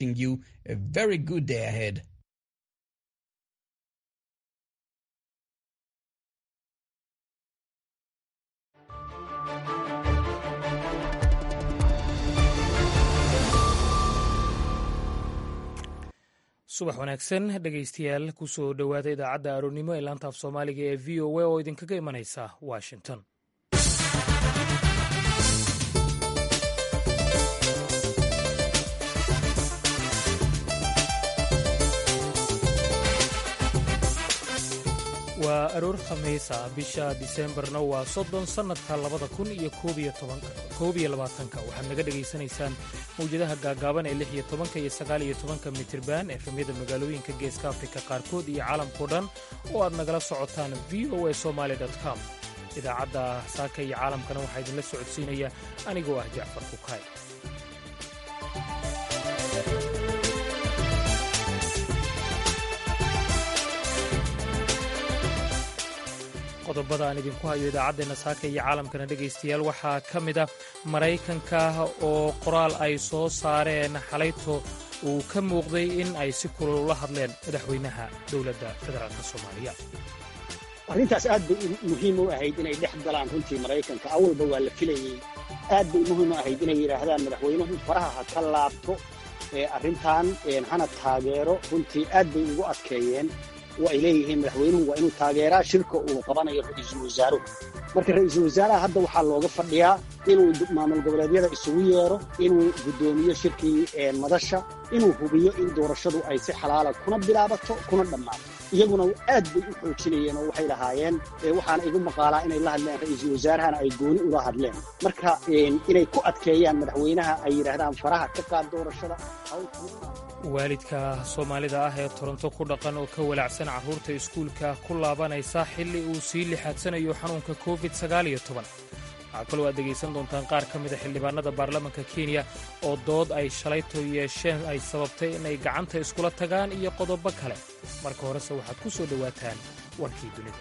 you a very good day ahead. subax wanaagsan dhegaystayaal kusoo dhowaada idaacadda aroornimo ee laanta af soomaaliga ee v o a oo idinkaga imanaysa washington waa aroor khamiisa bisha diseembarna waa soddon sannadka labada kun iyo koob iyo labaatanka waxaad naga dhegaysanaysaan mawjadaha gaagaaban ee lix iyo tobanka iyo sagaal iyo tobanka mitirban efemyada magaalooyinka geeska afrika qaarkood iyo caalamkao dhan oo aad nagala socotaan v o a somaali com idaacadda saaka iyo caalamkana waxaa idinla socodsiinaya anigoo ah jacfar kukaay qodobada aan idinku hayo idaacaddeenna saaka iyo caalamkana dhegaystayaal waxaa ka mid a maraykanka oo qoraal ay soo saareen xalayto uu ka muuqday in ay si kulul ula hadleen madaxweynaha dowladda federaalk soomaaliya arrintaas aad bay muhiim u ahayd inay dhex galaan runtii maraykanka awalba waa la filayey aad bay muhiim u ahayd inay yidhaahdaan madaxweynuhu faraha ha ka laabto arrintan hana taageero runtii aad bay ugu adkeeyeen oo ay leeyihiin madaxweynuhu waa inuu taageeraa shirka uu qabanayo ra'iisul wasaaruhu marka ra'iisul wasaaraha hadda waxaa looga fadhiyaa inuu maamul goboleedyada isugu yeero inuu guddoomiyo shirkii madasha inuu hubiyo in doorashadu ay si xalaala kuna bilaabato kuna dhammaato iyaguna aad bay u xoojinayeen oo waxay lahaayeen waxaana igu maqaalaa inay la hadleen ra'iisul wasaarahana ay gooni ula hadleen marka inay ku adkeeyaan madaxweynaha ay yidhaahdaan faraha ka qaad doorashada waalidka soomaalida ah ee toronto ku dhaqan oo ka walaacsan carruurta iskuulka ku laabanaysa xilli uu sii lixaadsanayo xanuunka covid waxaa kaloo aad degaysan doontaan qaar ka mida xildhibaanada baarlamaanka kenya oo dood ay shalayto yeesheen ay sababtay inay gacanta iskula tagaan iyo qodobo kale marka horese waxaad ku soo dhowaataan warkii dunida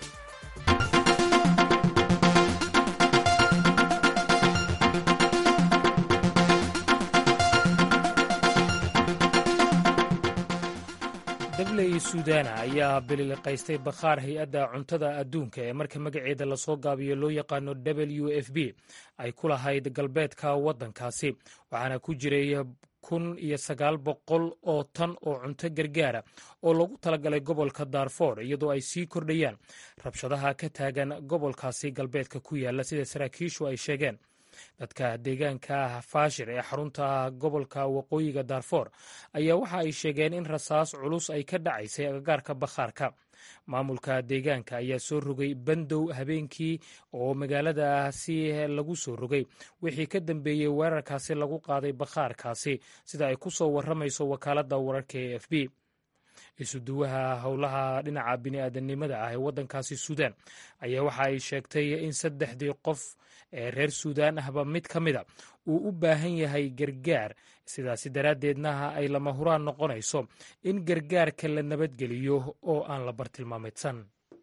dabley suudana ayaa bililiqaystay bakhaar hay-adda cuntada adduunka ee marka magaceeda lasoo gaabiyo loo yaqaano w f b ay ku lahayd galbeedka waddankaasi waxaana ku jiray kun iyo sagaal boqol oo tan oo cunto gargaara oo lagu talagalay gobolka darfor iyadoo ay sii kordhayaan rabshadaha ka taagan gobolkaasi galbeedka ku yaala sida saraakiishu ay sheegeen dadka deegaanka faashir ee xarunta gobolka waqooyiga darfor ayaa waxa ay sheegeen in rasaas culus ay ka dhacaysay agagaarka bakhaarka maamulka deegaanka ayaa soo rogay bandow habeenkii oo magaaladaasi lagu soo rogay wixii ka dambeeyey weerarkaasi lagu qaaday bakhaarkaasi sida ay ku soo warramayso wakaaladda wararka e f b isuduwaha howlaha dhinaca bini'aadanimada ah ee waddankaasi suudaan ayaa waxa ay sheegtay in saddexdii qof ee reer suudaan ahba mid ka mida uu u baahan yahay gargaar sidaasi daraaddeedna ay lama huraan noqonayso in gargaarka la nabadgeliyo oo aan la bartilmaameedsan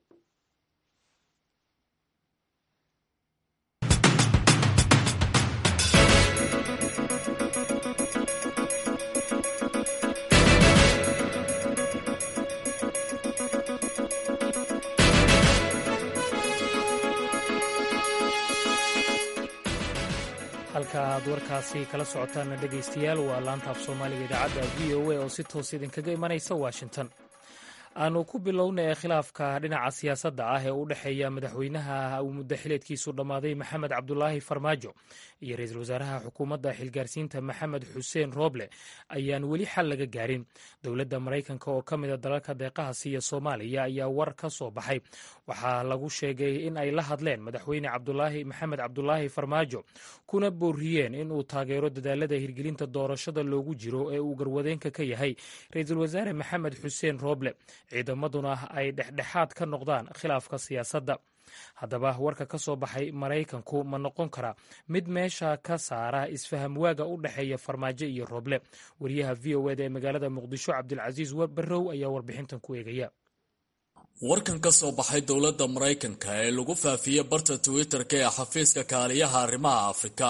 halka aad warkaasi kala socotaanna dhegaystayaal waa laanta af soomaaliga idaacadda v o a oo si toos idinkaga imanaysa washington aanu ku bilowna ee khilaafka dhinaca siyaasadda ah ee u dhexeeya madaxweynaha uu muddo xileedkiisu dhammaaday maxamed cabdulaahi farmaajo iyo ra-iisul wasaaraha xukuumadda xilgaarsiinta maxamed xuseen rooble ayaan weli xal laga gaarin dowladda maraykanka oo ka mida dalalka deeqaha siiya soomaaliya ayaa war ka soo baxay waxaa lagu sheegay in ay la hadleen madaxweyne cabdulaahi maxamed cabdulaahi farmaajo kuna booriyeen in uu taageero dadaalada hirgelinta doorashada loogu jiro ee uu garwadeenka ka yahay ra-iisul wasaare maxamed xuseen rooble ciidamaduna ay dhexdhexaad ka noqdaan khilaafka siyaasadda haddaba warka ka soo baxay maraykanku ma noqon karaa mid meesha ka saara isfaham waaga u dhexeeya farmaajo iyo rooble wariyaha v o eda ee magaalada muqdisho cabdilcasiis barrow ayaa warbixintan ku eegaya warkan ka soo baxay dowladda maraykanka ee lagu faafiyey barta twitter-ka ee xafiiska kaaliyaha arrimaha afrika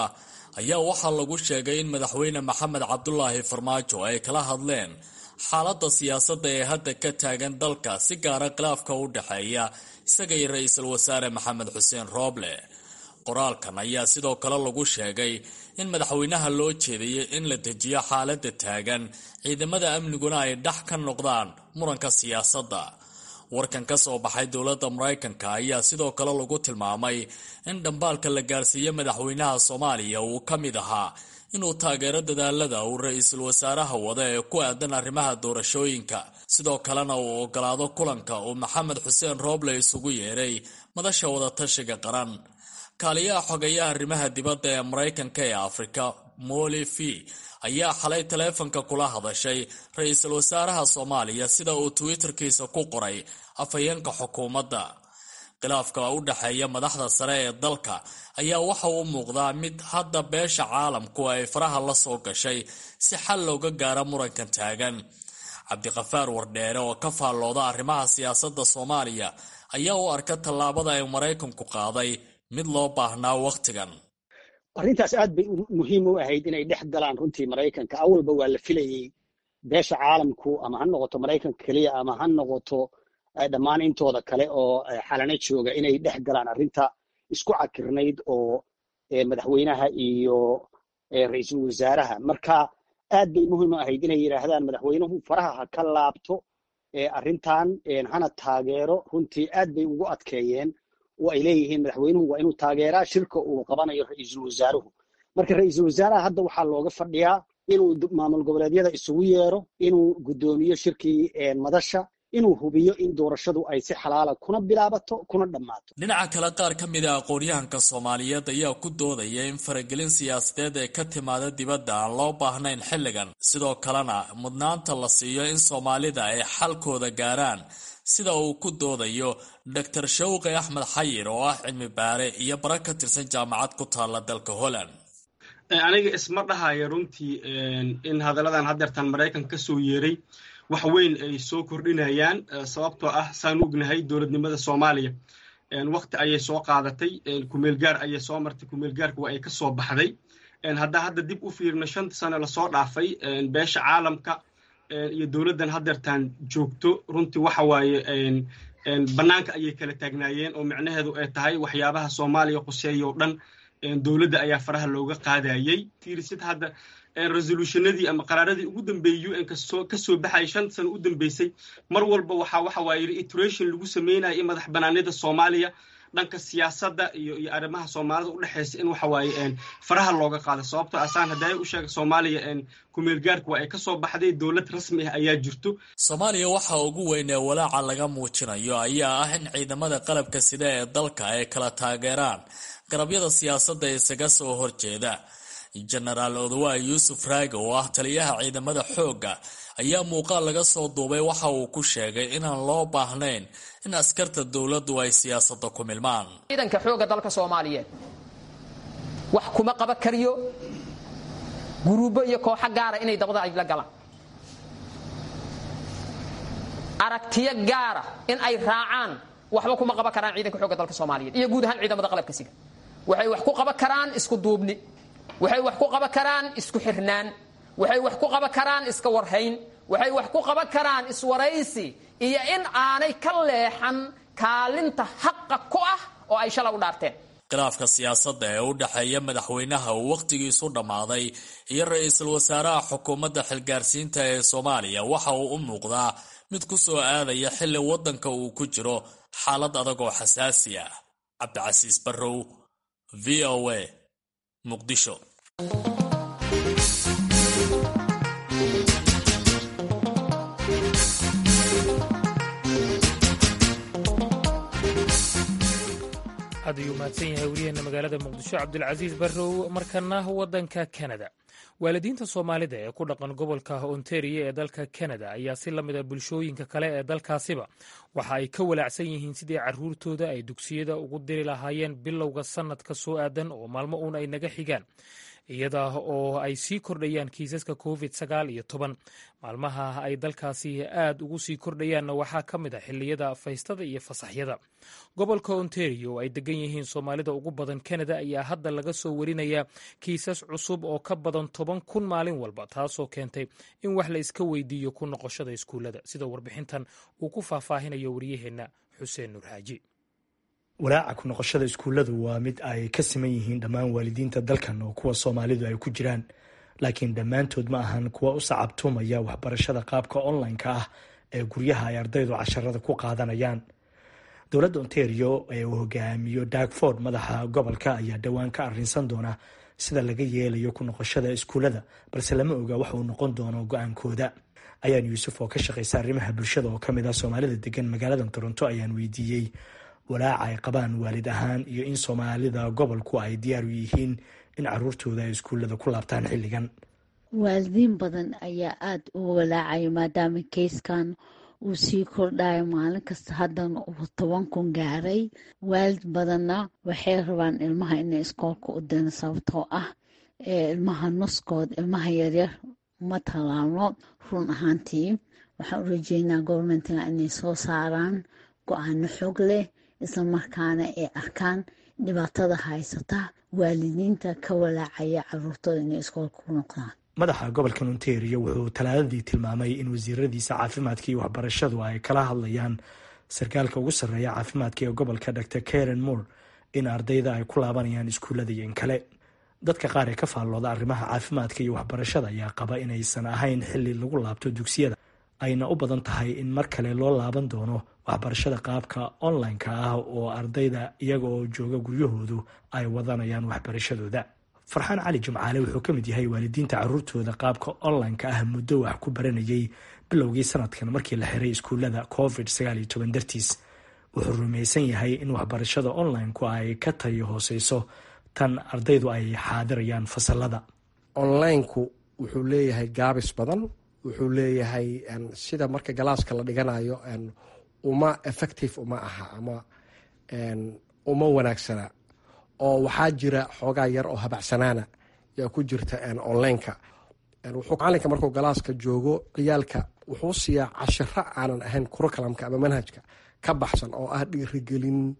ayaa waxaa lagu sheegay in madaxweyne maxamed cabdulaahi farmaajo ay kala hadleen xaaladda siyaasadda ee hadda ka taagan dalka si gaara khilaafka u dhexeeya isaga iyo ra-iisul wasaare maxamed xuseen rooble qoraalkan ayaa sidoo kale lagu sheegay in madaxweynaha loo jeediyey in la dejiyo xaaladda taagan ciidamada amniguna ay dhex ka noqdaan muranka siyaasadda warkan ka soo baxay dowladda maraykanka ayaa sidoo kale lagu tilmaamay in dhambaalka la gaarsiiye madaxweynaha soomaaliya uu ka mid ahaa inuu taageero dadaalada uu ra-iisul wasaaraha wada ee ku aadan arrimaha doorashooyinka sidoo kalena uu ogolaado kulanka uu maxamed xuseen rooble isugu yeedhay madasha wadatashiga qaran kaaliyaha xogeeyaha arrimaha dibadda ee maraykanka ee afrika moli v ayaa xalay taleefanka kula hadashay ra-iisul wasaaraha soomaaliya sida uu twitterkiisa ku qoray afhayeenka xukuumadda khilaafka u dhexeeya madaxda sare ee dalka ayaa waxa uu muuqdaa mid hadda beesha caalamku ay faraha la soo gashay si xal looga gaaro murankan taagan cabdiqafaar wardheere oo ka faallooda arrimaha siyaasadda soomaaliya ayaa u arka tallaabada ay maraykanku qaaday mid loo baahnaa wakhtigan arrintaas aad bay muhiim u ahayd inay dhex galaan runtii maraykanka awalba waa la filayey beesha caalamku ama ha noqoto maraykanka keliya ama ha noqoto dhammaan intooda kale oo xalana jooga inay dhex galaan arrinta isku cakirnayd oo madaxweynaha iyo ra-iisul wasaaraha marka aad bay muhiim u ahayd inay yidhaahdaan madaxweynuhu faraha ha ka laabto arrintan hana taageero runtii aad bay ugu adkeeyeen oo ay leeyihiin madaxweynuhu waa inuu taageeraa shirka uu qabanayo ra-iisul wasaaruhu marka ra-iisul wasaaraha hadda waxaa looga fadhiyaa inuu maamul goboleedyada isugu yeero inuu guddoomiyo shirkii madasha inuu hubiyo in doorashadu ay si xalaala kuna bilaabato kuna dhammaato dhinaca kale qaar ka mid a aqoonyahanka soomaaliyeed ayaa ku doodaya in faragelin siyaasadeed ee ka timaada dibadda aan loo baahnayn xilligan sidoo kalena mudnaanta la siiyo in soomaalida ay xalkooda gaaraan sida uu ku doodayo doctor shawqi axmed xayir oo ah cilmi baare iyo bara ka tirsan jaamacad ku taalla dalka holland aniga isma dhahaya runtii in hadalladan haddeertan maraykanka ka soo yeeray wax weyn ay soo kordhinayaan sababtoo ah saan ognahay dowladnimada soomaaliya wakti ayay soo qaadatay kumeelgaar ayay soo martay kumeelgaarka waa ay ka soo baxday haddaa hadda dib u fiirno shanta sano lasoo dhaafay beesha caalamka iyo dowladdan haddeertaan joogto runtii waxa waaye bannaanka ayay kala taagnaayeen oo micnaheedu ay tahay waxyaabaha soomaaliya quseeya oo dhan dowladda ayaa faraha looga qaadayey fiirisid hadda resolutionadii ama qaraaradii ugu dambeeyey un kasoo kasoo baxayay shan sano u dambeysay mar walba waxaa waxa waaye reiteration lagu sameynaya in madax banaanida soomaaliya dhanka siyaasadda iyo iyo arrimaha soomaalida u dhexeysa in waxa waaye faraha looga qaado sababtoo asaan haddaaya u sheega soomaaliya kumeelgaarka waa ay kasoo baxday dowlad rasmi ah ayaa jirto soomaaliya waxa ugu weyn ee walaaca laga muujinayo ayaa ah in ciidamada qalabka sida ee dalka ay kala taageeraan garabyada siyaasadda isaga soo horjeeda jenaraal odawa yuusuf raage oo ah taliyaha ciidamada xoogga ayaa muuqaal laga soo duubay waxa uu ku sheegay inaan loo baahnayn in askarta dowladdu ay siyaasadda ku milmaan ciidanka xoogga dalka soomaaliyeed wax kuma qaba kariyo guruubo iyo kooxo gaara inay dabada ay la galaan aragtiyo gaara in ay raacaan waxba kuma qaban karaan ciidanka xoogga dalka soomaaliyeed iyo guud ahaan ciidamada qalabka siga waxay wax ku qaban karaan isku duubni waxay wax ku qaban karaan isku xirnaan waxay wax ku qaban karaan iska warhayn waxay wax ku qaban karaan iswaraysi iyo in aanay ka leexan kaalinta xaqa ku ah oo ay shala u dhaarteen khilaafka siyaasadda ee u dhexeeya madaxweynaha uu wakhtigiisu dhammaaday iyo ra-iisul wasaaraha xukuumadda xilgaarsiinta ee soomaaliya waxa uu u muuqdaa mid ku soo aadaya xilli waddanka uu ku jiro xaalad adag oo xasaasi ah cabdicasiis barrow v o a muqdisho aad ayuu mahadsan yahay weriyaheena magaalada muqdisho cabdulcasiis barrow markana waddanka kanada waalidiinta soomaalida ee ku dhaqan gobolka ontario ee dalka kanada ayaa si la mid a bulshooyinka kale ee dalkaasiba waxa ay ka walaacsan yihiin sidii caruurtooda ay dugsiyada ugu diri lahaayeen bilowga sannadka soo aadan oo maalmo uun ay naga xigaan iyada oo ay sii kordhayaan kiisaska covid sagaal iyo toban maalmaha ay dalkaasi aad ugu sii kordhayaanna waxaa ka mid a xilliyada faystada iyo fasaxyada gobolka ontario oo ay degan yihiin soomaalida ugu badan canada ayaa hadda laga soo warinayaa kiisas cusub oo ka badan toban kun maalin walba taasoo keentay in wax la iska weydiiyo ku noqoshada iskuullada sida warbixintan uu ku faahfaahinayo waryaheenna xuseen nuur xaaji walaaca ku noqoshada iskuulladu waa mid ay ka siman yihiin dhammaan waalidiinta dalkan oo kuwa soomaalidu ay ku jiraan laakiin dhammaantood ma ahan kuwa u sacabtumaya waxbarashada qaabka online-ka ah ee guryaha ay ardaydu casharada ku qaadanayaan dowladda ontario ee uu hogaamiyo darkford madaxa gobolka ayaa dhowaan ka arrinsan doona sida laga yeelayo ku noqoshada iskuullada balse lama oga wax uu noqon doono go-aankooda ayaan yuusuf oo ka shaqaysa arrimaha bulshada oo kamid ah soomaalida degan magaalada toronto ayaan weydiiyey walaaca ay qabaan waalid ahaan iyo in soomaalida gobolku ay diyaar u yihiin in caruurtooda ay iskuullada ku laabtaan xilligan waalidiin badan ayaa aada u walaacaya maadaama keyskan uu sii kordhayo maalin kasta haddana uu toban kun gaaray waalid badanna waxay rabaan ilmaha inay iskoolka u dina sababtoo ah ilmaha nuskood ilmaha yaryar ma tallaabno run ahaantii waxaan u rajeynaa govermentina inay soo saaraan go-aano xog leh isla markaana ay arkaan dhibaatada haysata waalidiinta ka walaacaya caruurtooda inay iskoolka ku noqdaan madaxa gobolka ontario wuxuu talaadadii tilmaamay in wasiiradiisa caafimaadka iyo waxbarashadu ay kala hadlayaan sarkaalka ugu sarreeya caafimaadka ee gobolka dr karen moore in ardayda ay ku laabanayaan iskuullada iyo in kale dadka qaar ee ka faallooda arrimaha caafimaadka iyo waxbarashada ayaa qaba inaysan ahayn xilli lagu laabto dugsiyada ayna u badan tahay in mar kale loo laaban doono waxbarashada qaabka online-ka ah oo ardayda iyaga oo jooga guryahoodu ay wadanayaan waxbarashadooda farxaan cali jimcaale wuxuu ka mid yahay waalidiinta caruurtooda qaabka online-ka ah muddo wax ku baranayay bilowgii sanadkan markii la xiray iskuullada covid sagaal iyo toban dartiis wuxuu rumaysan yahay in waxbarashada online-ku ay ka tayo hooseyso tan ardaydu ay xaadirayaan fasalada online-ku wuxuu leeyahay gaabis badan wuxuu leeyahay sida marka galaaska la dhiganayo uma effective uma aha ama uma wanaagsana oo waxaa jira xoogaa yar oo habacsanaana yaa ku jirta online-ka wuxuu macalinka markuu galaaska joogo ciyaalka wuxuu siiyaa cashiro aanan ahayn kurukalamka ama manhajka ka baxsan oo ah dhiirigelin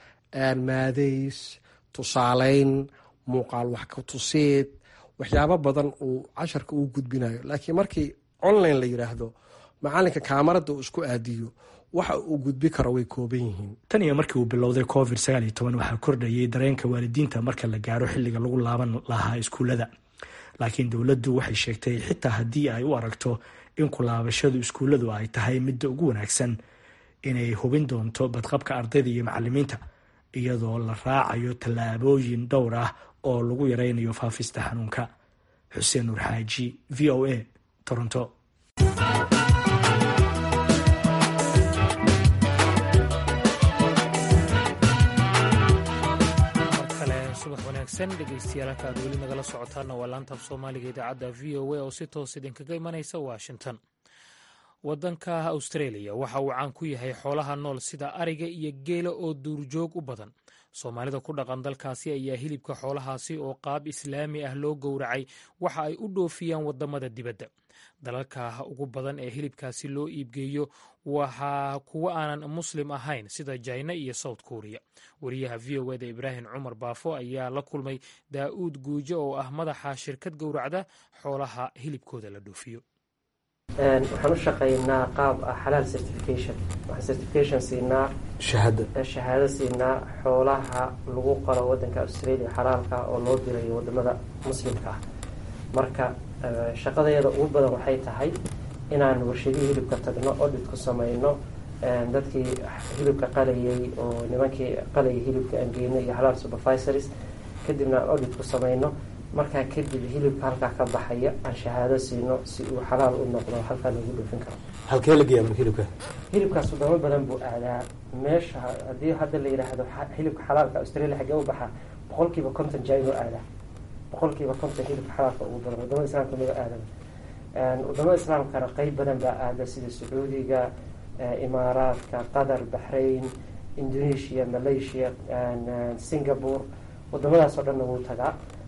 maadeys tusaaleyn muuqaal wax ka tuseed waxyaabo badan uu casharka uu gudbinayo laakiin markii online la yiraahdo macalinka kaamarada uu isku aadiyo waxa uu gudbi karo way kooban yihiin tan iyo markii uu bilowday covid sagaal iyo toban waxaa kordhayay dareenka waalidiinta marka la gaaro xilliga lagu laaban lahaa iskuullada laakiin dowladdu waxay sheegtay xitaa haddii ay u aragto in kulaabashadu iskuulladu ay tahay midda ugu wanaagsan inay hubin doonto badqabka ardayda iyo macalimiinta iyadoo la raacayo tallaabooyin dhowr ah oo lagu yaraynayo faafista xanuunka xuseen nuur xaaji v o a toronto subax wanaagsan dhegeystayaal halka aad weli nagala socotaana waa laantaaf soomaaliga idaacadda v o a oo si toos idinkaga imanaysa washington wadanka australia waxa uu caan ku yahay xoolaha nool sida ariga iyo geela oo duurjoog u badan soomaalida ku dhaqan dalkaasi ayaa hilibka xoolahaasi oo qaab islaami ah loo gowracay waxa ay u dhoofiyaan wadamada dibadda dalalka ugu badan ee hilibkaasi loo iibgeeyo waxaa kuwo aanan muslim ahayn sida jina iyo south korea wariyaha v o eda ibraahim cumar baafo ayaa la kulmay daa'uud guujo oo ah madaxa shirkad gowracda xoolaha hilibkooda la dhoofiyo waxaan u shaqaynaa qaab ah xalaal certification waxaan certification siinaa shahaado siinaa xoolaha lagu qalo wadanka australia xalaalka oo loo dirayo wadamada muslimka ah marka shaqadeeda ugu badan waxay tahay inaan warshadihii hilibka tagno audit ku samayno dadkii hilibka qalayay oo nimankii qalayay hilibka aan geyno iyo xalaal supervisories kadibna aan audit ku samayno markaa kadib hilibka halkaa ka baxaya aan shahaado siino si uu xalaal u noqdo halkaa lagu dhoofin karo halkee la geeya marka hilibka hilibkaas wadamo badan buu aadaa meesha haddii hadda la yidhaahdo hilibka xalaalka australia xaggee u baxaa boqol kiiba konton jainoo aadaa boqol kiiba konton hilibka xalaalka ugu badan wadamada islaamka maba aadaba wadamada islaamkana qeyb badan baa aada sida sacuudiga imaaraadka qatar baxrain indonesia malaysia singapore wadamadaas oo dhanna wuu tagaa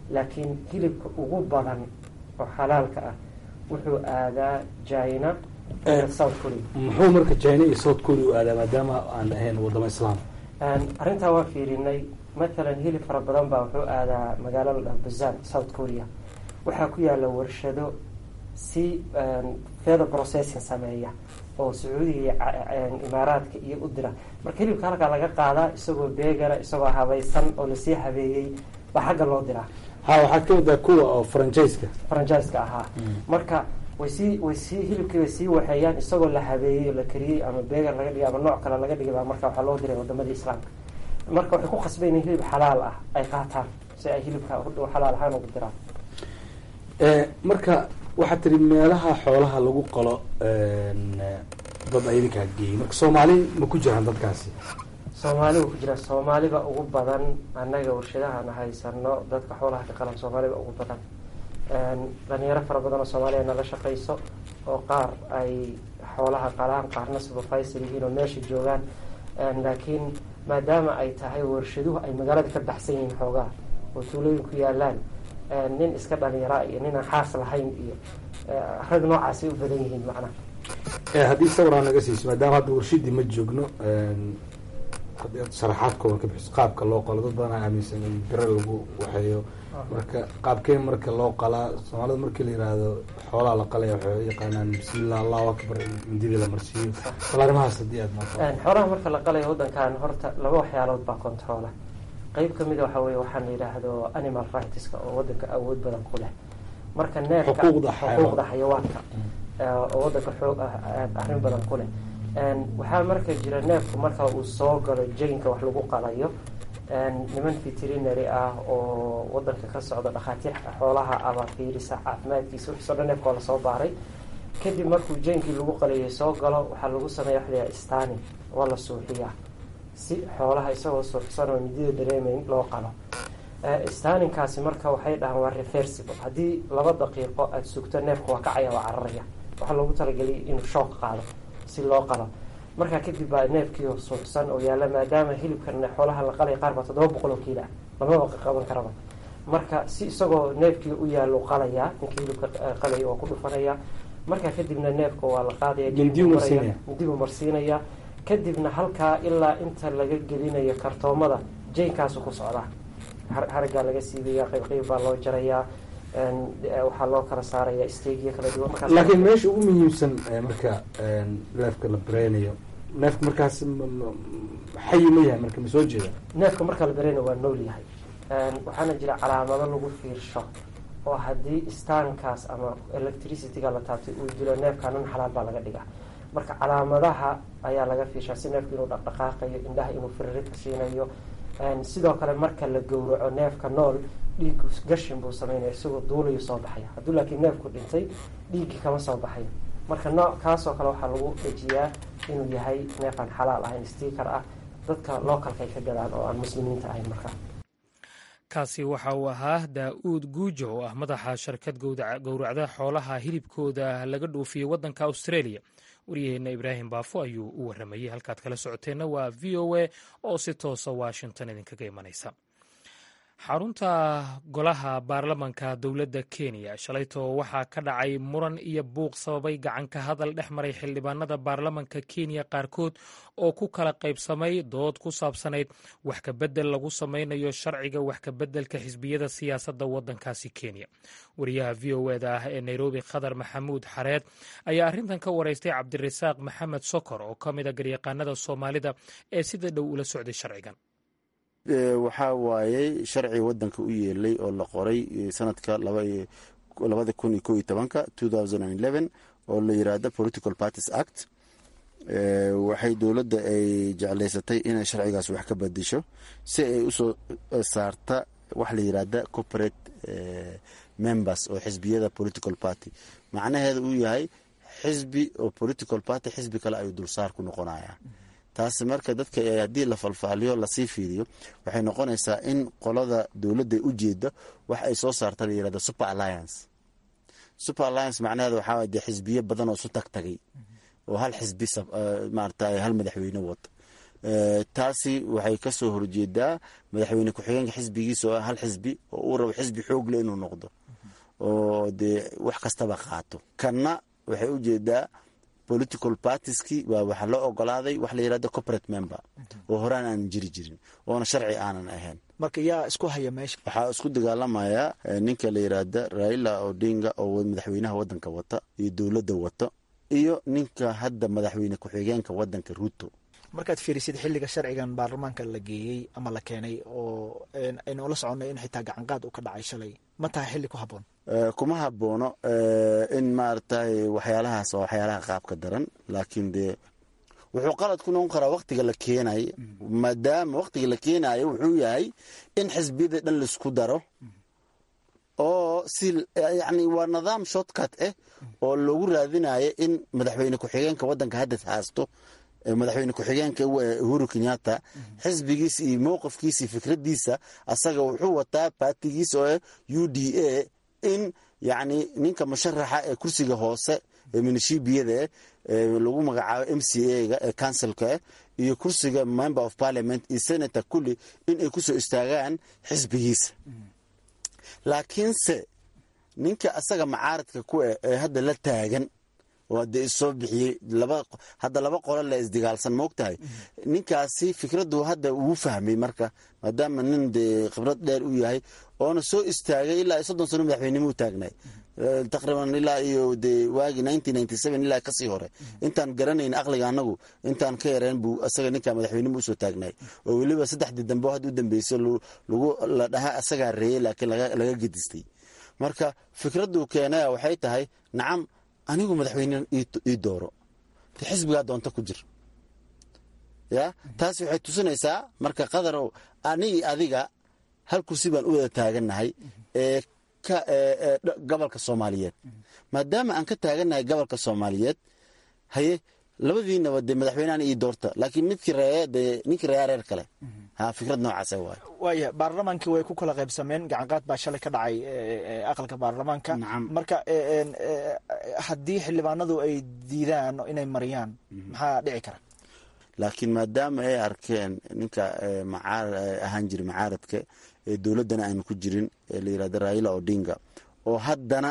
laakiin hilibka ugu badan oo xalaalka ah wuxuu aadaa china south korea muxuu marka china iyo south korea u aadaa maadaama aan ahayn wadamo islaam arrintaa waa fiirinay matalan hilib fara badan baa wuxuu aadaa magaalo la dhaha bazan south korea waxaa ku yaala warshado si feather processing sameeya oo sacuudiga iyo imaaraadka iyo u dira marka hilibka halkaa laga qaadaa isagoo beegana isagoo habaysan oo lasii habeeyey baa xagga loo diraa ha waxaad ka wadaa kuwa oo franchiska franchiska ahaa marka way sii way sii hilibkii bay sii waxeeyaan isagoo la habeeyey oo la kariyey ama beegar laga dhigay ama nooc kale laga dhigay baa marka waxaa loo diray wadamadii islaamka marka waxay ku khasbayn in hilib xalaal ah ay qaataan si ay hilibka xalaal ahaan ugu diraan marka waxaad tiri meelaha xoolaha lagu qalo dad idinkaa geeyey marka soomaali ma ku jiraan dadkaasi soomaali wuu ku jira soomaaliba ugu badan annaga warshadahana haysano dadka xoolaha ka qalan soomaaliba ugu badan dhalinyaro fara badan oo soomaaliya nala shaqayso oo qaar ay xoolaha qalaan qaarna supervisor yihiin oo meesha joogaan laakiin maadaama ay tahay warshaduhu ay magaalada ka baxsan yihiin xoogaa oo tuulooyin ku yaalaan nin iska dhalinyara iyo ninaan xaas lahayn iyo rag noocaasay u badan yihiin macnaha haddii sawiraan naga siiso maadaama hadda warshadii ma joogno haddii aad sharaxaad kooban ka bixiso qaabka loo qalo dad badan aaminsan in biro lagu waxeeyo marka qaabkee marka loo qalaa soomaalida markii la yihahdo xoolaha la qalaya waxay u yaqaanaan bismillah allahu akbar mindidii la marsiiyo bal arrimahaas haddii aad maaqo xoolaha marka la qalayo waddankan horta laba waxyaalood baa controla qeyb kamid a waxa weye waxaan la yidhaahdo animal rightska oo waddanka awood badan ku leh marka neefka xuquuqda xayawaanka oo waddanka xoog arrin badan ku leh waxaa marka jira neefku marka uu soo galo jaynka wax lagu qalayo niman veterinary ah oo wadanka ka socda dhakhaatiir xoolaha aba fiirisa caafimaadkiisa wixiisoo dhan neefka waa lasoo baaray kadib markuu jaynkii lagu qalayay soo galo waxaa lagu sameeya wax layaha stani waa la suuxiyaa si xoolaha isagoo suuxsan oo midida dareemayn loo qalo staninkaasi marka waxay dhahaan waa reversible haddii laba daqiiqo aada sugto neefka waa kacaya waa cararaya waxaa loogu talageliyay inuu shook qaado si loo qalo markaa kadib baa neefkii suuxsan oo yaalla maadaama hilibkan xoolaha la qalay qaar baa toddoba boqol oo kiila lamaba qaban karaba marka si isagoo neefkii u yaallo qalayaa ninkii hilibka qalaya waa ku dhufanaya markaa kadibna neefka waa la qaadaya midibuu marsiinaya kadibna halkaa ilaa inta laga gelinayo kartoomada jaynkaasu ku socdaa haraggaa laga siibaya qayb qayb baa loo jarayaa waxaa loo kala saaraya steegyo kala duwan laakiin meesha ugu muhiimsan marka neefka la bareynayo neefka markaas xayi ma yahay marka ma soo jeeda neefka marka la bareynayo waa nool yahay waxaana jira calaamado lagu fiirsho oo haddii staankaas ama electricityga la taabtay uu dilo neefkanan xalaal baa laga dhigaa marka calaamadaha ayaa laga fiirshaa si neefka inuu dhaqdhaqaaqayo indhaha inuu firiridka siinayo sidoo kale marka la gowraco neefka nool dhiigu gashin buu sameynaya isagoo duulayo soo baxaya hadduu laakiin neefku dhintay dhiiggii kama soo baxayo marka nooc kaasoo kale waxaa lagu dhejiyaa inuu yahay neefaan xalaal ahayn sticker ah dadka localka ay ka gadaan oo aan muslimiinta ahayn markaa kaasi waxa uu ahaa daa-uud guujo oo ah madaxa shirkad gowracda xoolaha hilibkooda laga dhoofiyey waddanka australia waryaheena ibraahim baafo ayuu u waramayey halkaad kala socoteenna waa v o a oo si toosa washington idinkaga imanaysa xarunta golaha baarlamanka dowladda kenya shalaytoo waxaa ka dhacay muran iyo buuq sababay gacan ka hadal dhex maray xildhibaanada baarlamanka kenya qaarkood oo ku kala qaybsamay dood ku saabsanayd wax kabedel lagu sameynayo sharciga wax kabeddelka xisbiyada siyaasadda waddankaasi kenya wariyaha v o eda ah ee nairobi khadar maxamuud xareed ayaa arrintan ka wareystay cabdirasaaq maxamed sokor oo ka mid a garyaqaanada soomaalida ee sida dhow ula socday sharcigan waxaa waayey sharci wadanka u yeelay oo la qoray sanadka labada kun iyo ko iyo tobanka oo la yiraahdo political parties act waxay dowladda ay jeclaysatay inay sharcigaas wax ka badisho si ay usoo saarta wax la yiraahda corporate members oo xisbiyada political party macnaheeda uu yahay xisbi oo political party xisbi kale ayuu dulsaar ku noqonaya taasi marka dadka haddii la falfaaliyo lasii fiiriyo waxay noqonaysaa in qolada dowladda ujeeda wax ay soo saarta la yirahdo super alliance super alliance macnaheeda waxaa de xisbiyo badan oo isu tag tagay oo hal xisbi maarata hal madaxweyne wata taasi waxay ka soo horjeedaa madaxweyne ku-xigeenka xisbigiisa oo hal xisbi oo uu rabo xisbi xoogle inuu noqdo oo dee wax kastaba qaato kanna waxay u jeedaa political partiski waa waxaa loo ogolaaday wax la yirahdo corporate member oo horaan aanan jiri jirin oona sharci aanan ahayn marka yaa isku haya meesha waxaa isku dagaalamaya ninka la yiraahda raila odinga oo madaxweynaha wadanka wata iyo dowladda wata iyo ninka hadda madaxweyne ku-xigeenka wadanka ruto markaad fiirisid xilliga sharcigan baarlamaanka la geeyey ama la keenay oo aynu ula soconay in xitaa gacanqaad uu ka dhacay shalay ma tahay xilli ku habboon kuma haboono in maaragtay waxyaalahaas waa waxyaalaha qaabka daran laakiin dee wuxuu qalad ku noqon karaa waktiga la keenay maadaama waktiga la keenayo wuxuu yahay in xisbiyada dhan laisku daro oo si yani waa nidaam shortcut ah oo loogu raadinayo in madaxweyne ku-xigeenka wadanka hadda haasto madaxweyne ku-xigeenka uhuru kenyatta xisbigiisa iyo mowqifkiisa iyo fikradiisa asaga wuxuu wataa baatigiisa oo u d a in yani ninka musharaxa ee kursiga hoose ee minishibiyada lagu magacaabo m c a-ga ee councilka iyo kursiga member of parliament iyo senator kulli in ay kusoo istaagaan xisbigiisa laakiinse ninka asaga macaaradka ku eh ee hadda la taagan oo dee issoo bixiyey hadda laba qolo la isdagaalsan moogtahay ninkaasi fikraddu hadda uu fahmay marka maadaama nin dee khibrad dheer u yahay oona soo istaagay ilaa iyo soddon sano madaxweynimo u taagnay taqriiban ilaa iyo dee waagii ilaa kasii hore intaan garanayn aqliga anagu intaan ka yareen buu asaga ninkaa madaxweynimo usoo taagnay oo weliba saddexdii dambe hadda u dambeyso lagu la dhahaa asagaa reeyey laakiin laga gedistay marka fikraddu keenaya waxay tahay nacam anigu madaxweyne ii dooro de xisbigaa doonta ku jir ya taasi waxay tusinaysaa marka qadarow anigi adiga hal kursi baan u wada taagannahay ee gobolka soomaaliyeed maadaama aan ka taagannahay gobolka soomaaliyeed haye labadiinaba dee madaxweynehan ii doorta laakiin midkii reeye dee ninkii reeyaa reer kale ha fikrad noocaasa waay waaya baarlamaankii way ku kala qaybsameen gacanqaad baa shalay ka dhacay aqalka baarlamaanka marka haddii xildhibaanadu ay diidaan inay mariyaan maxaa dhici kara laakiin maadaama ay arkeen ninka ahaan jira macaaradka ee dowladdana aanu ku jirin ee la yirahdo raila odinga oo haddana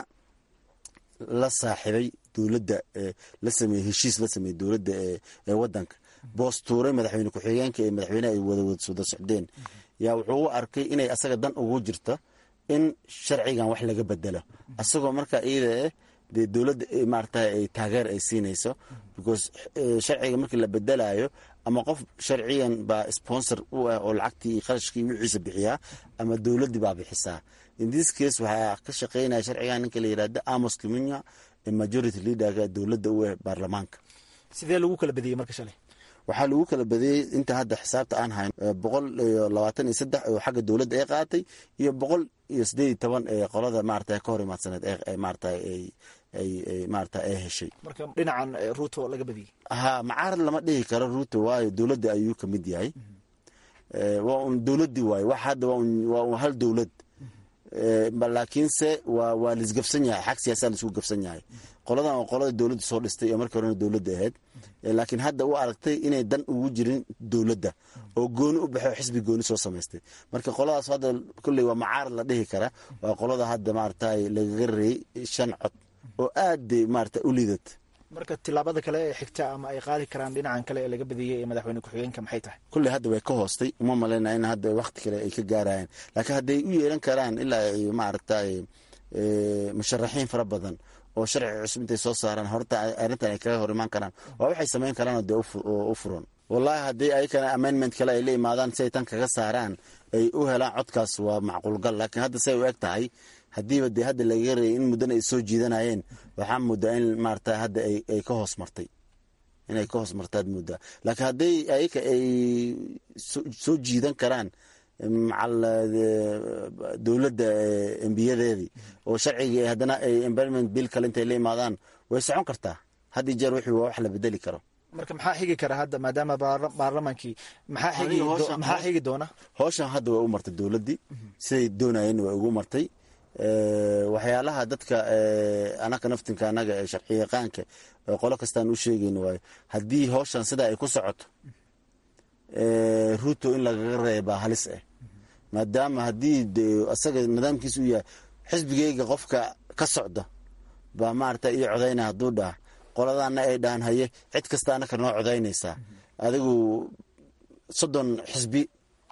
la saaxiibay dowladda la sameeyey heshiis la sameeyey dowladda ee wadanka boostuuray madaxweyne ku-xigeenka ee madaxweyneha ay wada wada socdeen yaa wuxuu u arkay inay asaga dan ugu jirta in sharcigan wax laga bedelo asagoo markaa iyada eh dee dowladda maarata ay taageer ay siinayso because sharciga markii la bedelayo ama qof sharcigan baa sponsor u ah oo lacagtii iyo qarashkii wixiisa bixiyaa ama dowladdii baa bixisaa in this case waxaa ka shaqeynaya sharcigan ninka la yidhahda amos kiminya ee majority leaderka dowladda u ah baarlamaanka sidee lagu kala badiyey marka shalay waxaa lagu kala badiyey inta hadda xisaabta aan hayn boqol iyo labaatan iyo saddex oo xagga dowladda ay qaatay iyo boqol iyo sideed iyo toban ee qolada maarata ka hor imaadsaneed ee maarata ay ay maarata ay heshay marka dhinacan ruuto laga badiyey ha macaarad lama dhihi karo ruuto waayo dowladda ayuu ka mid yahay waa un dowladdii waayo wax hadda waa un hal dowlad laakiinse waa waa laisgafsan yahay xag siyaasaa laisku gafsan yahay qoladan waa qolada dowladda soo dhistay oo markii horena dowladda ahayd laakiin hadda u aragtay inay dan ugu jirin dowladda oo gooni u baxay oo xisbi gooni soo samaystay marka qoladaas hadda kolley waa macaarad la dhihi kara waa qolada hadda maarata lagaga reeyey shan cod oo aad maarata u liidat marka tilaabada kale ee xigta ama ay qaadi karaan dhinacan kale ee laga badiyey ee madaxweyne ku-xigeenka maxay tahay kulley hadda way ka hoostay uma malaynaya in hadda wakti kale ay ka gaarayaan laakiin hadday u yeelan karaan ilaa ay maaragtay musharaxiin fara badan oo sharci cusub intay soo saaraan horta arrintan ay kaga hor imaan karaan waa waxay samayn karaan dee u furan wallahi haddii ayakana amendment kale ay la imaadaan si ay tan kaga saaraan ay u helaan codkaas waa macquulgal laakiin hadda say u eg tahay haddiiba dee hadda lagaga reeyay in muddana ay soo jiidanayeen waxaa muddaa in maarata hadda ay ka hoos martay inay ka hoos martaad muddaa laakiin hadday ayaka ay soo jiidan karaan macal dowladda embiyadeedii oo sharcigii haddana ay environment bill kale intay la imaadaan way socon kartaa haddii jeer wixii waa wax la bedeli karo marka maxaa xigi kara hadda maadaama baarlamaankii maxaa xigi doona howshan hadda way u martay dowladdii siday doonayeen way ugu martay waxyaalaha dadka anaka naftinka anaga ee sharci yaqaanka qolo kastaan u sheegayn waayo haddii howshan sidaa ay ku socoto ruto in lagaga reebaa halis ah maadaama haddii de asaga nidaamkiisa u yahay xisbigeyga qofka ka socda baa maarata iyo codayna hadduu dhaha qoladaana ay dhahan haye cid kasta anaka noo codaynaysaa adigu soddon xisbi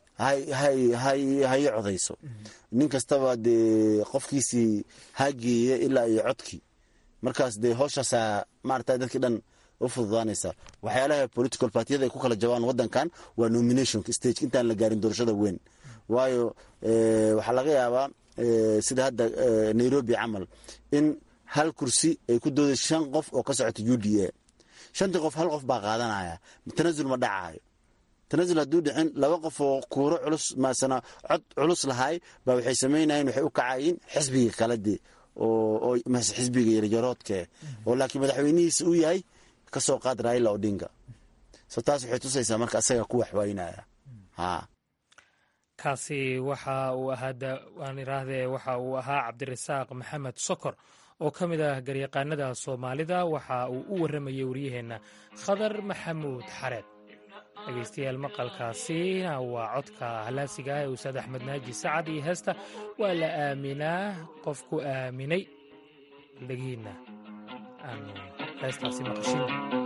hayi codayso nin kastaba dee qofkiisii hageeye ilaa iyo codkii markaas dee hooshaasaa maarata dadkii dhan u fududaanaysa waxyaalaha political partiyada ay ku kala jabaan wadankan waa nomination stage intaan la gaarin doorashada weyn waayo waxaa laga yaabaa sida hadda nairobi camal in hal kursi ay ku dooday shan qof oo ka socota u d a shantii qof hal qof baa qaadanaya tanasul ma dhacayo tanasul hadduu dhicin laba qof oo kuuro culus maasana cod culus lahaay baa waxay samaynayen waxay u kacayiin xisbiga kale dee oo xisbiga yaryaroodke oo laakiin madaxweynihiisa uu yahay ka soo qaad raila odinga so taas waxay tusaysaa marka asaga ku waxwaynaya ha kaasi waxa uu ahaa waan iraahdee waxa uu ahaa cabdirasaaq maxamed sokor oo ka mid ah garyaqaanada soomaalida waxa uu u warramayey waryaheenna khadar maxamuud xareed dhegeystayaal maqalkaasina waa codka halaasiga ah ee ustaad axmed naaji sacad iyo heesta waa la aaminaa qofku aaminay dhegihiinna aanu heestaasi maqashin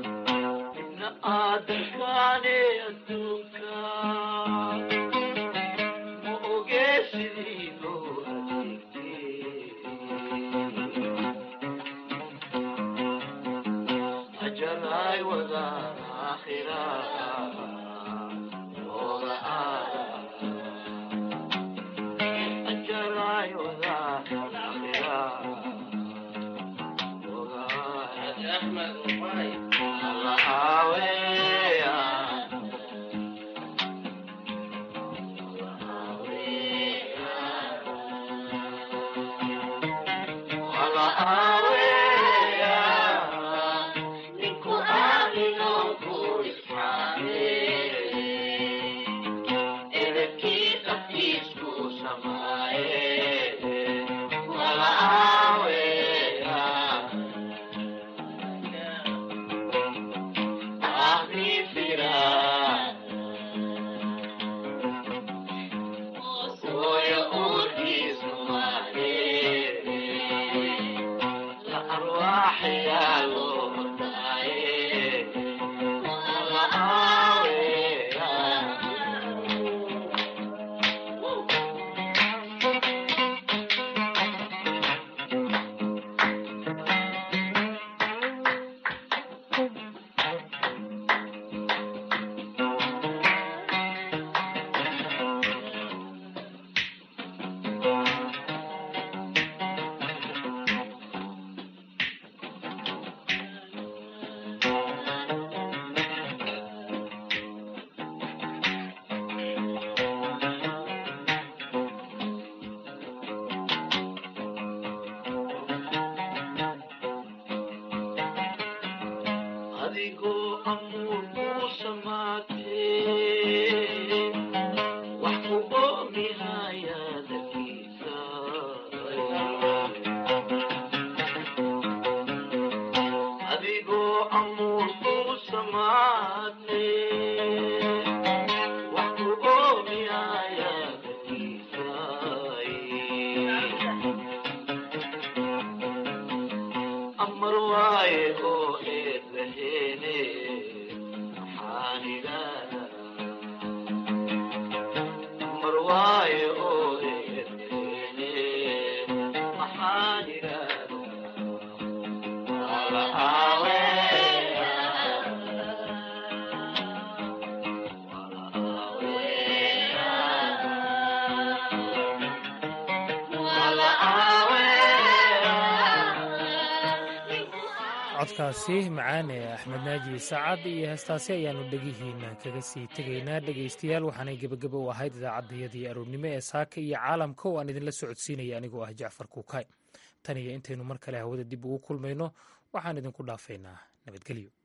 codkaasi macaane axmed naaji sacad iyo heestaasi ayaannu dhegihiina kaga sii tegaynaa dhegaystayaal waxaanay gebageba u ahayd idaacaddayadii aroornimo ee saaka iyo caalamka oo aan idinla socodsiinaya anigoo ah jacfar kuukay tan iyo intaynu mar kale hawada dib ugu kulmayno waxaan idinku dhaafaynaa nabadgelyo